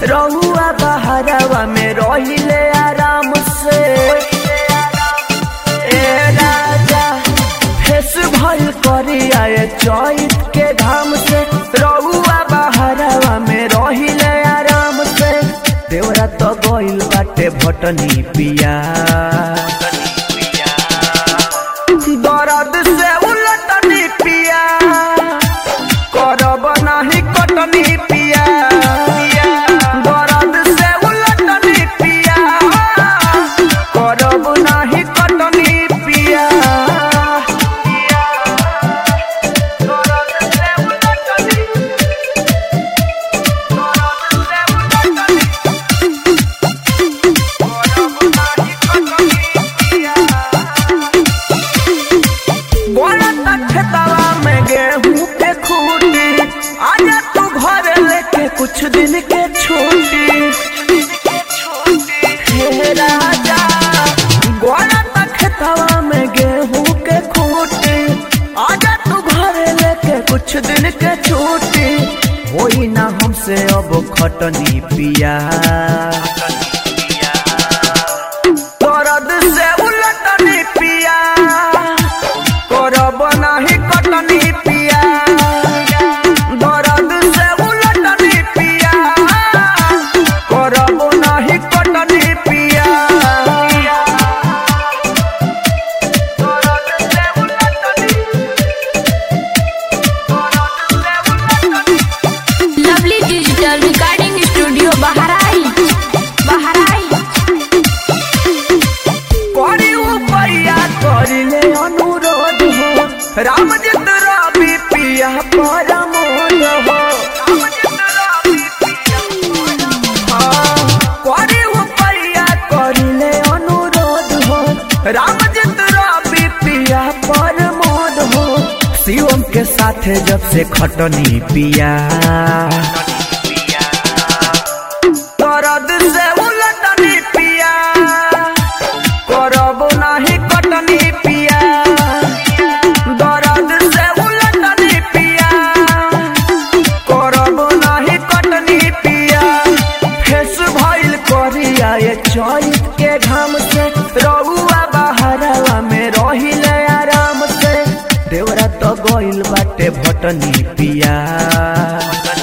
रहुआ बहरवा में रहिले आराम से ए राजा फेस भल करी आए चैत के धाम से रहुआ बहरवा में रहिले आराम से देवरा तो गइल बाटे भटनी पिया दर्द से उलटनी पिया करब नाही कटनी पिया दर्द से उलटनी पिया करब नाही कटनी पिया दर्द से उलटनी दर्द से उलटनी करब नाही कटनी पिया बोला खेतवा में गेहूं के खूटी आजा तू घर लेके कुछ दिन के छुट्टी हे राजा बोला खेतवा में गेहूं के खूटी आजा तू घर लेके कुछ दिन के छुट्टी होई ना हमसे अब खटनी पिया दर्द से उलटनी पिया करब नाही कटनी पिया दर्द से उलटनी पिया करब नाही कटनी पिया दर्द से उलटनी दर्द से उलटनी lovely digital recording studio Bahraich Bahraich करी उपैया करिले अनुरोध हो रामजित रवि पिया परमोद हो हाँ, करी उपैया करिले अनुरोध हो रामजित रवि पिया परमोद हो शिवम के साथे जब से खटनी पिया दर्द से उलटनी पिया करब नाही कटनी पिया दर्द से उलटनी पिया करब नाही कटनी पिया फेस भइल करिया ये चैत के घाम से रहुआ बहरवा में रहिले आराम से देवरा तो गइल बाटे भटनी पिया